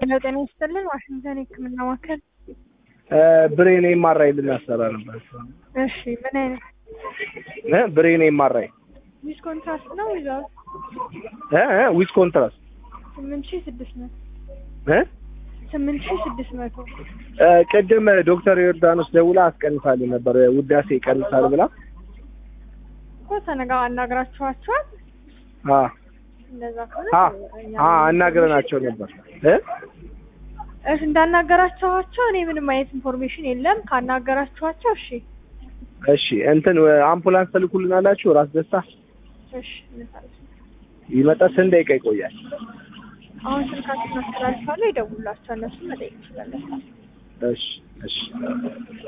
ሄሎ ጤና ይስጥልን ዋሽንግተን የህክምና ማዕከል ብሬን ኤምአርአይ ልናሰራ ነበር። እሺ ምን አይነት እ ብሬን ኤምአርአይ ዊዝ ኮንትራስት ነው ዊዛውት እ እ ዊዝ ኮንትራስት ስምንት ሺህ ስድስት መቶ እ ስምንት ሺህ ስድስት መቶ እ ቅድም ዶክተር ዮርዳኖስ ደውላ አስቀንሳልኝ ነበር ውዳሴ ይቀንሳል ብላ እኮ ተነጋ አናግራችኋቸዋል አ እንደዛ ከሆነ አ አ አናግረናቸው ነበር እ እሺ እንዳናገራችኋቸው እኔ ምንም አይነት ኢንፎርሜሽን የለም ካናገራችኋቸው እሺ እሺ እንትን አምቡላንስ ትልኩልናላችሁ ራስ ደስታ እሺ እንሳለን ይመጣ ስንት ደቂቃ ይቆያል አሁን ስልካችሁን አስተላልፋለሁ ይደውላቸው እነሱን መጠየቅ ትችላላችሁ እሺ እሺ